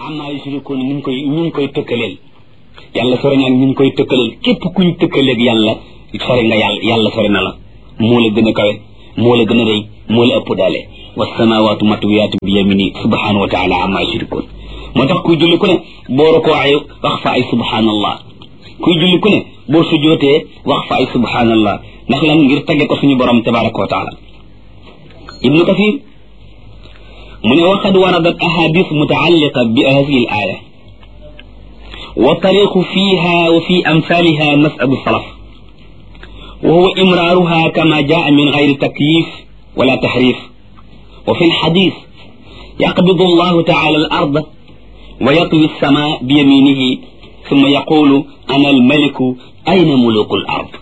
amma yushrikuun ñu ngi koy ñu ngi koy tëkkaleel yàlla sori na ñu ngi koy tëkkaleel képp kuñ tëkkaleeg yàlla sori nga yàlla yàlla sori na la moo la gën a kawe moo la gën a rëy moo la ëpp daale wasamawaatu matwiyaatu bi yamini subhanahu wa taala amma yushrikuun moo tax kuy julli ku ne boo rokoo ay wax fa ay subhanallah kuy julli ku ne boo sujootee wax fa ay subhanallah ndax lan ngir tagge ko suñu borom tabaraka wa taala ibnu kathir mu ne waqad waradat ahadis mutaalliqa bi hadihi al aya wa tariqu fiha wa fi amsaliha masabu salaf wa huwa imraruha kama jaa min gayri takyif wala tahrif wa fi lxadis yaqbidu allahu taala al arda wa yatwi alsama biyaminihi ثم يقول أنا الملك أين ملوك الأرض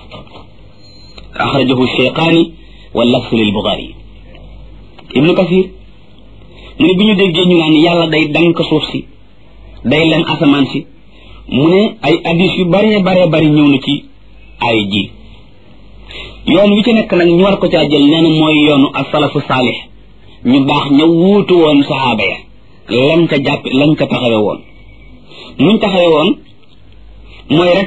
أخرجه الشيخاني واللفظ للبخاري ابن كثير mu ne bi ñu déggee ñu naan yàlla day dank suuf si day leen asamaan si mu ne ay addis yu bare bare bari ñëw na ci ay ji yoon wi ci nekk nag ñu war ko caa jël nee na mooy yoonu asalafu saalix ñu baax ña wuutu woon saxaaba ya lañ ca jàpp lañ ca taxawe woon muñ taxawe woon mooy rek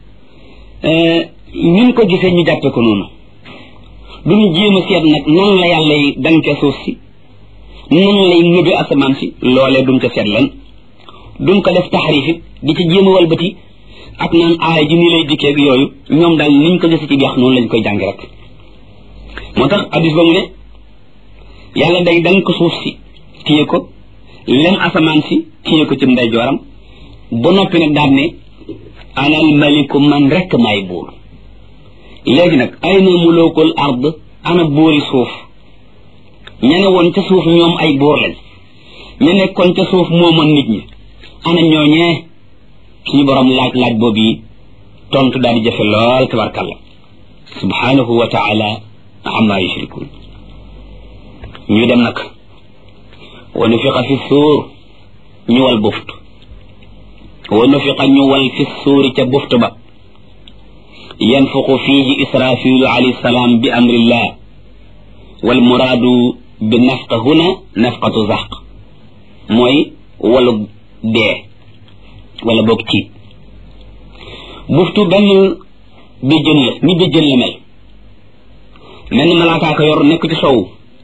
ñun ko gisee ñu jàppe ko noonu duñu jéem a seet nag nan la yàlla yi danke suuf si nan lay ñëbe asamaan si loolee duñ ko seet len duñ ko def taxarif it di ci jéem a walbati ak naan aaya ji nii lay dikkee ak yooyu ñoom daal niñ ko gis ci biax noonu lañ koy jàngi rek moo tax addis ba mu ne yàlla day dank suuf si téye ko lem asamaan si téye ko ci ndeyjooram ba noppi nag daal ne anal maliku man rekk may buur léegi nag ay na mulukul ard ana buuri suuf ña ne woon ca suuf ñoom ay buur lañ ña nekkoon ca suuf moomoon nit ñi ana ñooñee suñu borom laaj laaj boobu yi tontu daal di jafe lool tabarkalla subhanahu wa taala amma yushrikun ñu dem nag wa nufiqa fi suur ñu wal buftu wa nufiqa ñu wal fi suuri ca buftu ba yanfuqu fiihi israfilu alayhi salaam bi amrillah wal muraadu bi nafqa huna nafqatu zaq mooy walu dee wala boog tiit buftu benn béjjën la ni béjjën la mel mel ni malaakaa ko yor nekk ci sow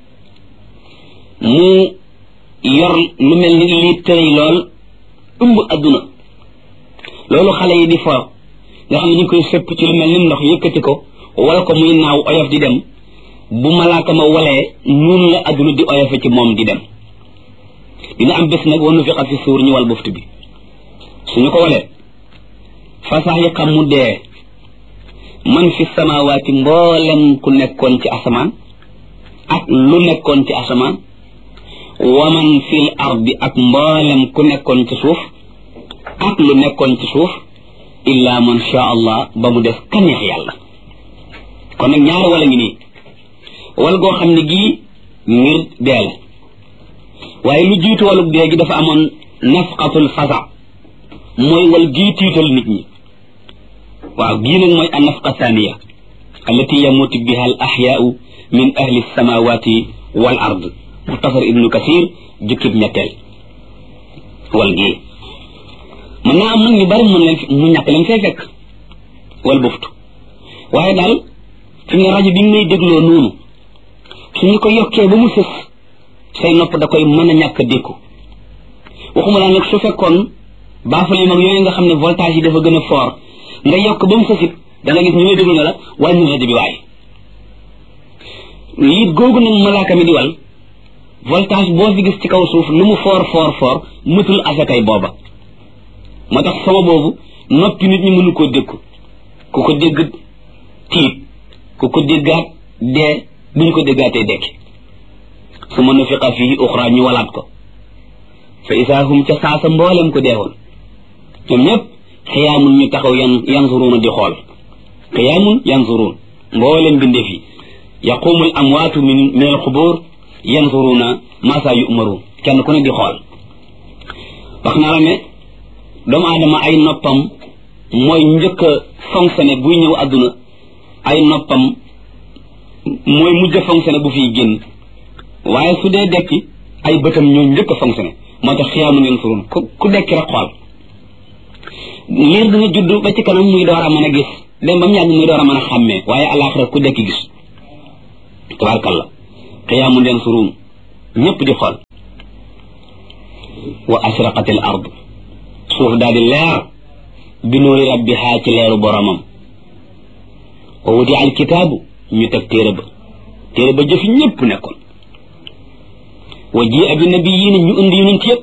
mu yor lu mel ni lii tëray lool ëmb adduna loolu xale yi di fo nga xam ne ñu koy sëpp ci lu mel ni ndox yëkkati ko wala ko muy naaw oyof di dem bu malaaka ma walee noonu la adduna di oyofe ci moom di dem dina am bés nag wanu fiqa fi suur ñu wal buftu bi suñu ko walee fasax yi xam mu dee man fi samawaati mboolem ku nekkoon ci asamaan ak lu nekkoon ci asamaan wa man fil ardi ak mboolem ku nekkoon ci suuf ak lu nekkoon ci suuf illa man sha allah ba mu def kaneex yàlla kon nag ñaari wala ngi nii wal goo xam ne gii ngir dee la waaye lu jiitu walug dee gi dafa amoon nafqatul fasa mooy wal gii tiital nit ñi waaw gii nag mooy an nafqa thaniya allati yamutu biha al axyaau min ahli samawati wal ard muxtasar ibnu kasir jukkib ñetteel wal gii mën naa am nag ñu bari mën leen mu ñàkk leen fee fekk wal buftu waaye daal fi ne rajo bi ñu may dégloo noonu suñu ko yokkee ba mu sës say nopp da koy mën a ñàkk dékku waxuma laa nag su fekkoon baafal yi mag yooyu nga xam ne voltage yi dafa gën a fort nga yokk ba mu sësit da nga gis ñu lay déglu ne la wàññi rajo bi waaye liit googu nag malaaka mi di wal voltage boo fi gis ci kaw suuf lu mu fort fort fort mëtul asakay booba moo tax sama boobu noppi nit ñi mënu koo dékku ku ko dégg tiit ku ko déggaat dee duñu ko déggaatee dekki su ma nufiqa fii uxra ñu walaat ko fa isaa hum ca saasa mboolem ko deewoon ñoom ñëpp xiyaamun ñu taxaw yan yanzuruuna di xool xiyaamun yanzuruun mboolem bindeef yi yaqumu al amwaatu min min al xubur yanzuruuna ma saa yu'maruun kenn ku ne di xool wax naa la ne doomu aadama ay noppam mooy njëkk a fonctionné buy ñëw àdduna ay noppam mooy mujj a fonctionné bu fiy génn waaye su dee dekki ay bëtam ñoo njëkk a fonctionné moo tax xiyaamun yansurun ku ku dekki rek xool liir dina judd ba ci kanam muy door a mën a gis dem ba mu yàgg muy door a mën a xàmmee waaye alaxira ku dekki gis tabarkalla xiyaamun yansurun ñëpp di xool wa asraqat al ard suuf daal di leer bi nuuri rabbiha ci leeru boromam wa wudi al kitaabu ñu teg téere ba téere ba jëfi ñëpp nekkoon wa ji abi nabiyiin ñu indi yonent yëpp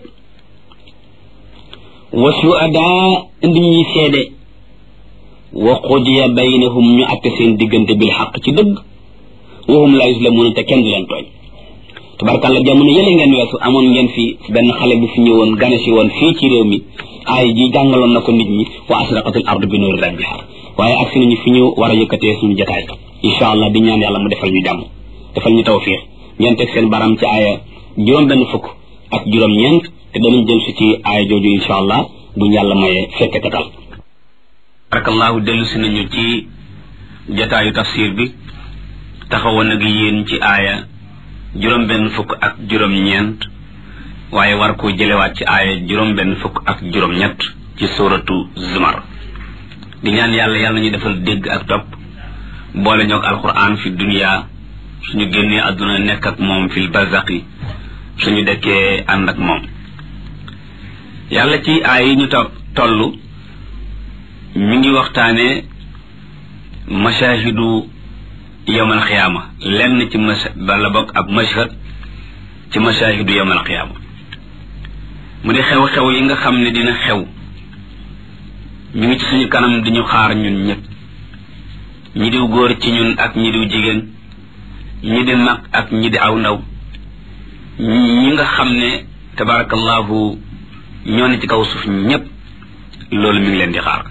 wa suadaa indi ñuy seede wa qudiya baynahum ñu atte seen diggante bil xaq ci dëgg wa hum la yuslamuuna te kenn du leen tooñ tabarkàlla jamono yële ngeen weesu amoon ngeen fi benn xale bu fi ñëwoon gane si woon fii ci réew mi aay ji jàngaloon na ko nit ñi wa asraqatil ardu bi nuuri rabbiha waaye agsi nañu fi ñu war a yëkkatee suñu jotaay incha allah di ñaan yàlla mu defal ñu jàmm defal ñu tawfiix ngeen teg seen baram ci aaya juróom benn fukk ak juróom ñeent te danañ jël si ci aaya jooju incha allah bu yàlla mayee fekke katal barakallahu dellu si nañu ci jotaayu tafsir bi taxawoon ak yéen ci aaya juróom benn fukk ak juróom ñeent waaye war koo jëlewaat ci aaya juróom benn fukk ak juróom ñett ci suratu zumar di ñaan yàlla yàlla ñu defal dégg ak topp boole ñoog alquran fi dunia suñu génnee àdduna nekk ak moom fil barzaqi suñu dekkee ànd ak moom yàlla ci aay yi ñu topp toll mi ngi waxtaane mashahidu yowmal xiyaama lenn ci mas bala bokk ab mashhad ci mashahidu yowmal xiyaama mu di xew-xew yi nga xam ne dina xew mi ngi ci suñu kanam di ñu xaar ñun ñëpp ñi diw góor ci ñun ak ñi diw jigéen ñi di mag ak ñi di aw ndaw ñi nga xam ne tabarakallahu ñoo ne ci kaw suuf ñëpp loolu mi ngi leen di xaar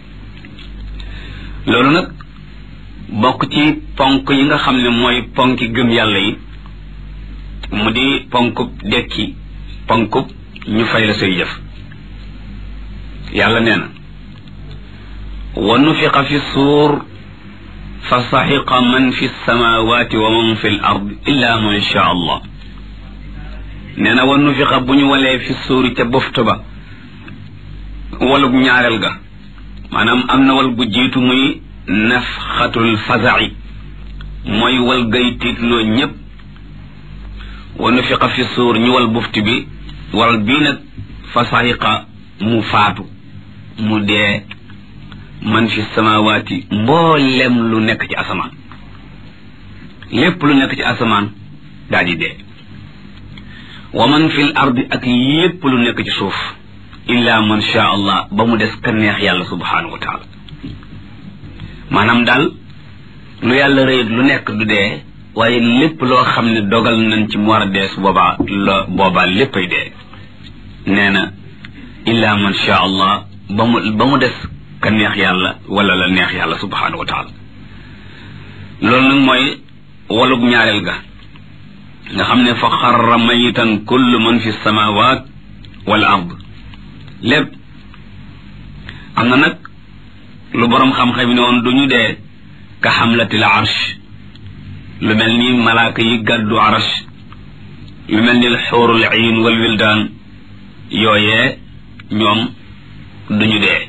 loolu nag bokk ci ponk yi nga xam ne mooy ponki gëm yàlla yi mu di ponkub dekki ponkub ñu fay la say jëf yàlla nee na wa nufiqa fi suur fa saxiqa man fi samawati wa man fi l ard illa man sha allah nee na wa nufiqa bu ñu walee fi suuri ca boftu ba walug ñaareel ga maanaam am na wal gu jiitu muy nafxatul faza'i mooy wal gay tiitloo ñépp wa nufiqa fi suur ñu wal bufti bi wal bii nag fa saxiqa mu faatu mu dee man fi samawaati mboolem lu nekk ci asamaan lépp lu nekk ci asamaan daal di dee wa man fil ardi ak lépp lu nekk ci suuf illa man sha allah ba mu des ka neex yàlla subhanahu wa taala maanaam daal lu yàlla rëyut lu nekk du dee waaye lépp loo xam ne dogal nañ ci mu war a dee su boobaa la boobaa léppay dee nee na illa man sha allah ba mu ba mu des ka neex yàlla wala la neex yàlla subhanahu wa taala loolu nag mooy walug ñaareel ga nga xam ne fa xarra mayitan kullu man fi samawat wal ard lépp am na nag lu boroom xam-xam yi ne woon du ñu dee ka xamlatil arsh lu mel ni malaaka yi gàddu arsh lu mel ni xuurul iin wal wildaan yooyee ñoom du ñu dee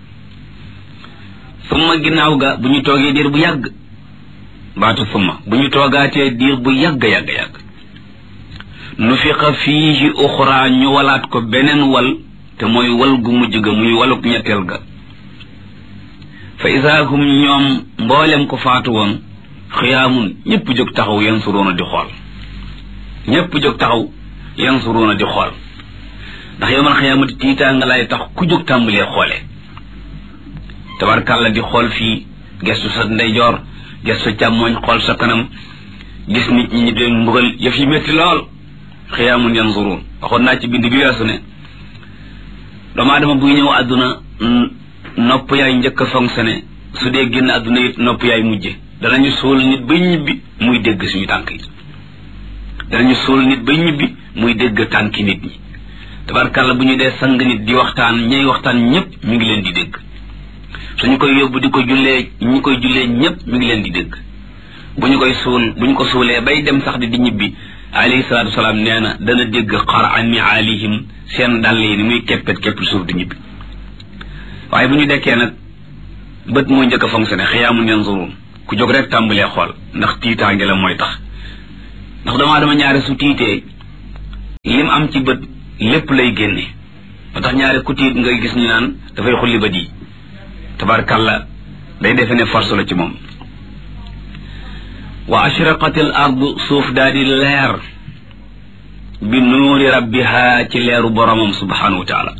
summa ginnaaw ga bu ñu toogee diir bu yàgg baatu summa bu ñu toogaatee diir bu yàgg yàgg yàgg nufiqa fiihi uxra ñu walaat ko beneen wal te mooy wal gu mujj ga muy waluk ñetteel ga fa isaa hum ñoom mboolem ko faatu woon xiyaamun ñëpp jóg taxaw yansuruuna di xool ñëpp jóg taxaw yansuruuna di xool ndax yowmal xiyaamati tiitaa nga lay tax ku jóg tàmbalee xoole tabarkàlla di xool fii gestu sa ndeyjoor gestu càmmooñ xool sa kanam gis nit ñi ñu dee mbugal yëf yi métti lool xiyaamun yansuruun waxoon naa ci bind bi weesu ne doomu aadama buy ñëw àdduna nopp yaay njëkk a fonctionné su dee génn àdduna it nopp yaay mujje danañu suul nit ba ñibbi muy dégg suñu tànk yi danañu suul nit ba ñibbi muy dégg tànki nit ñi tabarkàlla bu ñu dee sang nit di waxtaan ñay waxtaan ñépp mi ngi leen di dégg suñu koy yóbbu di ko jullee ñi koy jullee ñépp mi ngi leen di dégg bu ñu koy suul bu ñu ko suulee bay dem sax di di ñibbi alayhi salaatu wasalaam nee na dana dégg xar an alihim seen dàll yi ni muy keppet kepp suuf di ñibbi waaye bu ñu dekkee nag bët moo njëkk a fonctionné xiyaamun yanzurun ku jóg rek tàmbalee xool ndax tiitaange la mooy tax ndax damaa dama ñaari su tiitee lim am ci bët lépp lay génne ba tax ñaari ku tiit ngay gis ñu naan dafay xulli bët yi tabarkàlla day defe ne force la ci moom wa ashraqatil ardu suuf daal di leer bi nuuri rabbiha ci leeru boromam subhanahu wa taala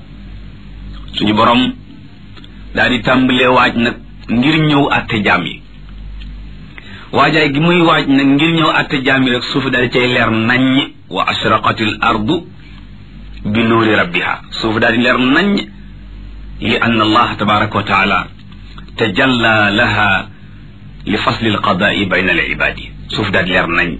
suñu borom daal di tàmbalee waaj nag ngir ñëw àtte jaam yi waajaay gi muy waaj nag ngir ñëw àtte jaam yi rek suuf daal di cay leer naññ wa ashraqatil ardu bi nuuri rabbiha suuf daal di leer naññ li anna allah tabaraka wa taala tajalla laha li fasli alqadaai bayna al ibaadi suuf daal di leer nañ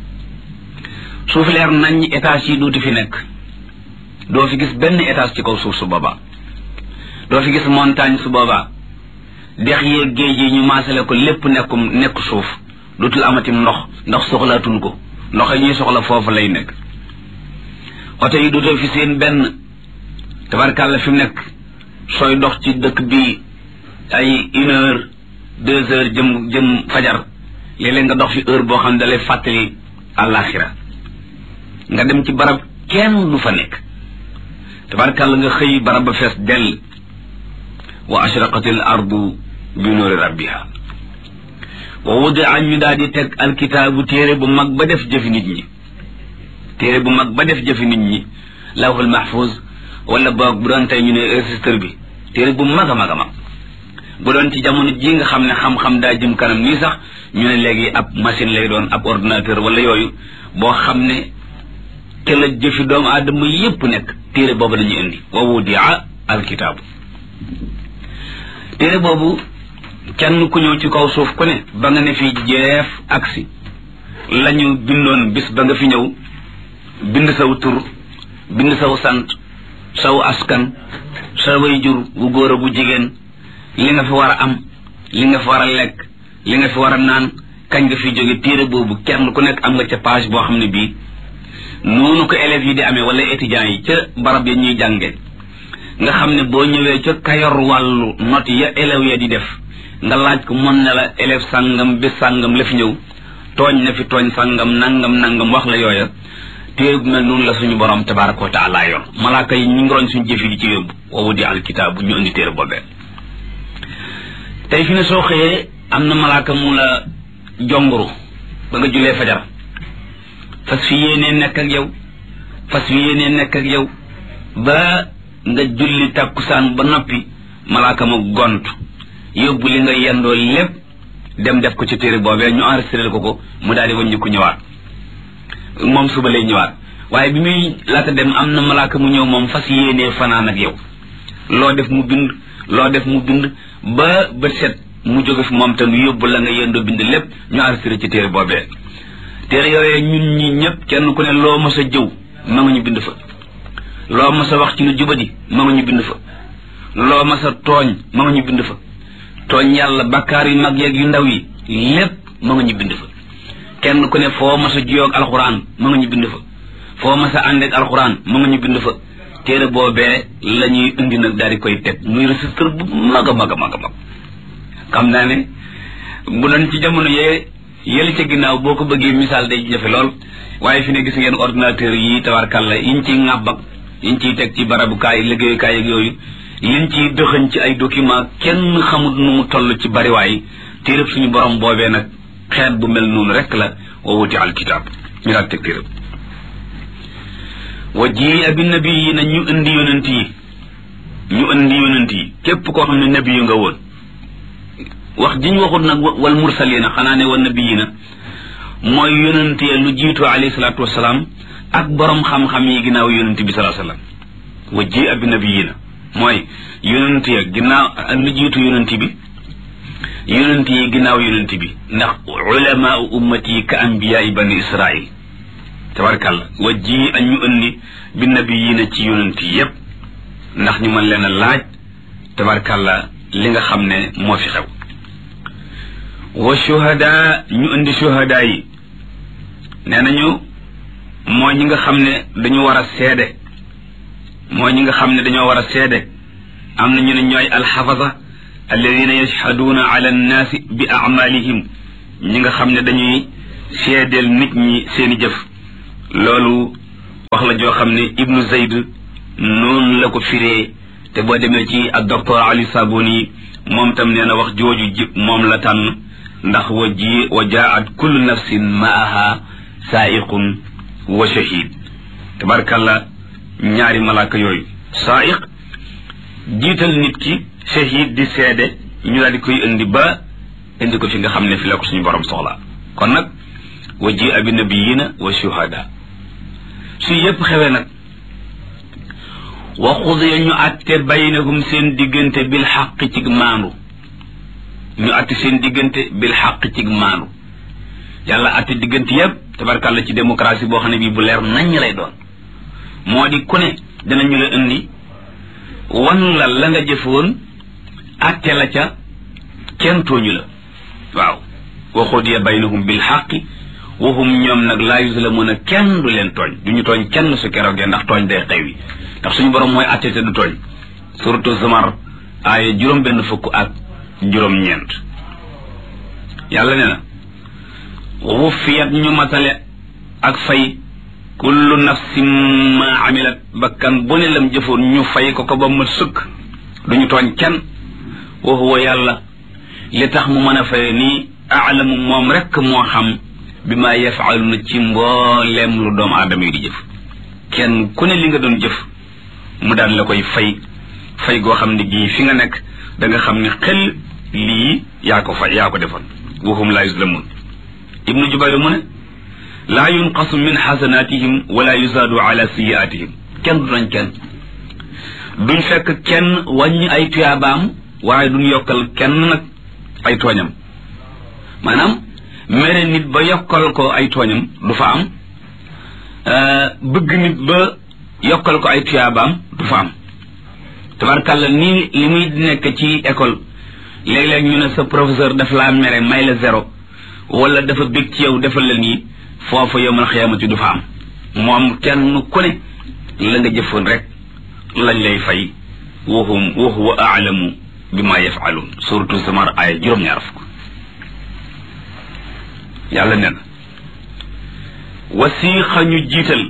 suuf leer nañ étage yi duuti fi nekk doo fi gis benn étage ci kaw suuf su boobaa doo fi gis montagne su boobaa dex yeeg géej yi ñu maasale ko lépp nekkum nekk suuf dootul amatim ndox ndax soxlaatun ko ndox yi ñuy soxla foofu lay nekk oto yi dootoo fi seen benn tabarkàlla fi mu nekk sooy dox ci dëkk bi ay une heure deux heures jëm jëm fajar léeg-léeg nga dox fi heure boo xam ne dalay fàttali àllaaxira nga dem ci barab kenn du fa nekk tabarkàlla nga xëy barab ba fees dell wa ashraqatil ardu bi nuuri rabbiha wa wudia ñu daal di teg alkitaabu téere bu mag ba def jëfi nit ñi téere bu mag ba def jëfi nit ñi lawhul mahfuz wala boog bu doon tey ñu ne registre bi téere bu mag a mag a mag bu doon ci jamono ji nga xam ne xam-xam daa jëm kanam nii sax ñu ne léegi ab machine lay doon ab ordinateur wala yooyu boo xam ne te la jëfi doomu aadama yépp nekk téere boobu la ñuy indi wa wudia alkitaabu téere boobu kenn ku ñëw ci kaw suuf ku ne ba nga ne fi jeef aksi la ñu bindoon bis ba nga fi ñëw bind saw tur bind saw sant saw askan sa way jur bu góor a bu jigéen li nga fi war a am li nga fi war a lekk li nga fi war a naan kañ nga fi jóge téere boobu kenn ku nekk am nga ca page boo xam ne bii noonu ko élèves yi di amee wala étudiants yi ca barab ya ñuy jànge nga xam ne boo ñëwee ca kayor wàllu note ya élèves ya di def nga laaj ko mën na la élève sàngam bi sàngam la fi ñëw tooñ na fi tooñ sàngam nangam nangam wax la yooya téere bu mel noonu la suñu borom tabaraka wa taala yoon malaaka yi ñu ngi roñ suñu jëf yi di ci yóbbu woowu di alkitaabu ñu indi téere boobee tey fi ne soo xëyee am na malaaka mu la jonguru ba nga julee fajar fas fi yéenee nekk ak yow fas fi yéenee nekk ak yow ba nga julli takkusaan ba noppi malaaka ma gont yóbbu li nga yendoo lépp dem def ko ci téere boobee ñu enregistré ko ko mu daal di wàññi ko ñëwaat moom suba lay ñëwaat waaye bi muy laata dem am na malaaka mu ñëw moom fas yéenee fanaan ak yow loo def mu bind loo def mu bind ba bët set mu jóge fi moom tam yóbbu la nga yendoo bind lépp ñu enregistré ci téere boobee téere yooyee ñun ñi ñëpp kenn ku ne loo mës a jëw ma nga ñu bind fa loo mës a wax ci lu jubadi ma nga ñu bind fa loo mës a tooñ ma nga ñu bind fa tooñ yàlla bakkaar yu mag yeeg yu ndaw yi lépp ma nga ñu bind fa kenn ku ne foo mës a jiyoog alxuraan ma nga ñu bind fa foo mës a àndeeg alxuraan ma nga ñu bind fa téere boobee la ñuy indi nag daal di koy teg muy registre bu mag a mag a mag a mag xam naa ne bu doon ci jamono yee yële ca ginnaaw boo ko bëggee misaal day jafe lool waaye fi ne gis ngeen ordinateur yi tabarkàlla yiñ ciy ŋàbb ak yiñ ciy teg ci barabukaay liggéeyukaay ak yooyu liñ ciy dëxëñ ci ay document kenn xamut nu mu toll ci bariwaay téereb suñu borom boobee nag xeet bu mel noonu rek la wa wuti alkitab ñu daal teg téereb wa ji abi nabi yi na ñu indi yonent yi ñu indi yonent yi képp koo xam ne nabi yu nga woon wax ji ñu waxut nag wal mursalina xanaa ne wa nabiyina mooy yonent ya lu jiitu alayhi salaatu wasalaam ak borom xam-xam yi ginnaaw yonent bi salaa sallam wa ji abi nabiyina mooy yonent ya ginnaaw lu jiitu yonent bi yonent yi ginnaaw yonent bi ndax ulama ummati ka anbiyaai bani israil tabarkàlla wa ji ak ñu indi bi nabiyina ci yonent yi yépp ndax ñu mën leen a laaj tabarkàlla li nga xam ne moo fi xew wa shuhada ñu indi shuhada yi nee nañu mooy ñi nga xam ne dañu war a seede mooy ñi nga xam ne dañoo war a seede am na ñu ne ñooy alxafasa alladina yashhaduuna ala annaasi bi amalihim ñi nga xam ne dañuy seedeel nit ñi seeni jëf loolu wax la joo xam ne ibnu zayd noonu la ko firee te boo demee ci ak docteur ali sabuni moom tam nee na wax jooju ji moom la tànn ndax wa ji wa jaat kullu nafsin maaha saaiqun wa shahid tabarkalla ñaari malaaka yooyu saaiq jiital nit ki shahid di seede ñu daal di koy indi ba indi ko fi nga xam ne fi la ko suñu borom soxla kon nag wa ji abi nabiyina wa shuhada su yépp xewee nag wa xudiya ñu atte baynahum seen diggante bil xaq cig maandu ñu atte seen diggante bil xaq cig maandu yàlla atte diggante yépp tabarkàlla ci démocratie boo xam ne bii bu leer naññ lay doon moo di ku ne danañu la indi wan la la nga jëfoon atte la ca kenn tooñu la waaw wa xudiya baynahum bil xaqi waxum ñoom nag laa yuzlamuuna kenn du leen tooñ du ñu tooñ kenn su keroogee ndax tooñ day xew yi ndax suñu borom mooy atte te du tooñ suratu zumar aaya juróom benn fukk ak juróom ñeent yàlla ne na wufiyat ñu matale ak fay kullu nafsin ma amilat bakkan bu ne lam jëfoon ñu fay ko ko ba mat sëkk duñu tooñ kenn wa huwa yàlla li tax mu mën a faye nii aalamu moom rekk moo xam bi ma yafaaluna ci mbooleem lu doomu aadama yi di jëf kenn ku ne li nga doon jëf mu daal la koy fay fay goo xam ne gii fi nga nekk da nga xam ne xel lii yaa ko fay yaa ko defoon waxum laa yuslamun ibnu jubayr mu ne laa yunqasu min xasanatihim wala yuzaadu ala siyaatihim kenn du nañ kenn duñ fekk kenn wàññi ay tuyaabaam waaye duñ yokkal kenn nag ay tooñam maanaam mere nit ba yokkal ko ay tooñam du fa am bëgg nit ba yokkal ko ay tuyaabaam du fa am tabarkàlla nii li muy nekk ci école léeg-léeg ñu ne sa professeur daf laa mere may la zéro wala dafa bég ci yow defal la nii foofa yowmal xiyaamati du fa am moom kenn ku ne la nga jëfoon rek lañ lay fay waxum wa huwa aalamu bi ma yafaluun suratu zamar aaya juróom-ñaar fukk yàlla nee na wasiixa ñu jiital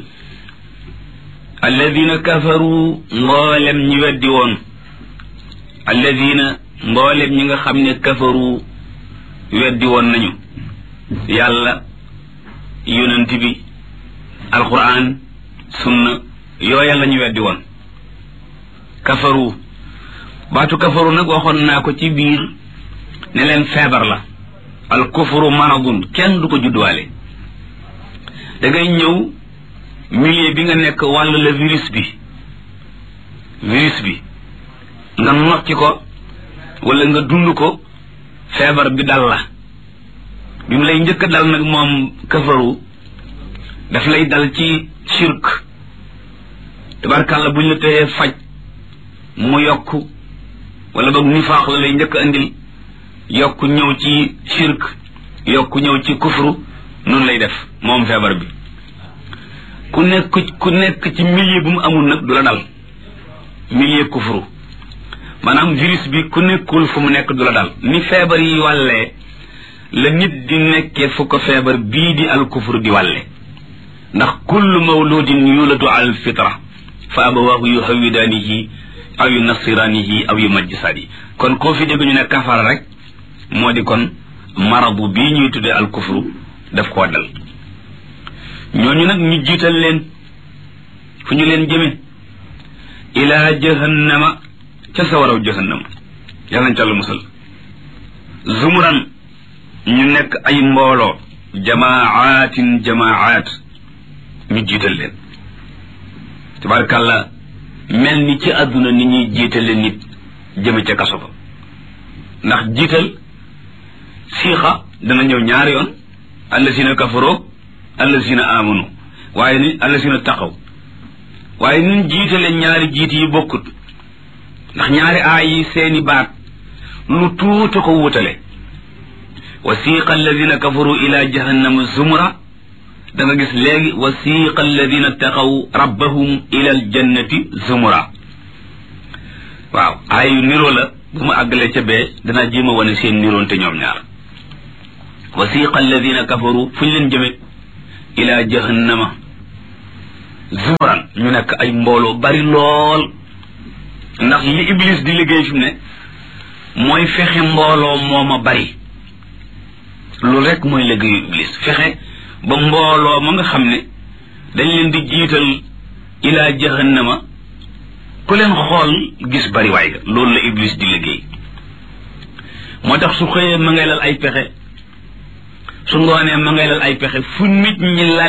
alladina kafaru mboolem ñi weddi woon alladina mboolem ñi nga xam ne kafaru weddi woon nañu yàlla yonent bi alquran sunna yooya la ñu weddi woon kafaru baatu kafaru nag waxoon naa ko ci biir ne leen feebar la al kufru maradun kenn du ko judduwaale da ngay ñëw milieu bi nga nekk wàll la virus bi virus bi nga nocci ko wala nga dund ko feebar bi dal la bi mu lay njëkk a dal nag moom kafaru daf lay dal ci shirk tabarkàlla buñ la tëyee faj mu yokk wala boog nifaax la lay njëkk a andil yokk ñëw ci shirk yokk ñëw ci kufru noonu lay def moom feebar bi ku nekk ku nekk ci milieu bu mu amul nag du la dal milieu kufru maanaam virus bi ku nekkul fu mu nekk du la dal ni feebar yi wàllee la nit di nekkee fu ko feebar bii di al kufru di wàlle ndax kullu mawludin yuladu al fitra fa abawaahu yuhawidaanihi aw yu nasiraanihi aw yu majjisaani kon koo fi dégg ñu ne kafara rek moo di kon marabu bii ñuy tuddee al kufru daf koo dal ñooñu nag ñu jiital leen fu ñu leen jëme ilaa jahannama ca sawaraw jahannama yàlla nañ ca la musal zumuran ñu nekk ay mbooloo jamaatin jamaat ñu jiital leen tabarkàlla mel ni ci àdduna ni ñuy jiitale nit jëme ca kaso ba ndax jiital siixa dana ñëw ñaari yoon allasina kafaroo allasina amanu waaye ni allasina taxaw waaye nun jiitale ñaari jiit yi bokkut ndax ñaari aay yi seeni baat lu tuuta ko wutale wasiqa alladina kafaru ila jahannama zumra da nga gis léegi wasiqa alladina taqaw rabbahum ila aljannati zumura waaw ay niroo la bu ma àggalee ca bee danaa jéem a wane seen niroonte ñoom ñaar wasiqa alladina kafaru fu ñu leen jëme ila jahannama zumuran ñu nekk ay mbooloo bari lool ndax li iblis di liggéey fi mu ne mooy fexe mbooloo mooma bari loolu rek mooy liggéeyu iblis fexe ba mbooloo ma nga xam ne dañ leen di jiital ila jahannama ku leen xool gis bari waay ga loolu la iblis di liggéey moo tax su xëyee ma ngay lal ay pexe su ngoonee ma ngay lal ay pexe fu nit ñi lal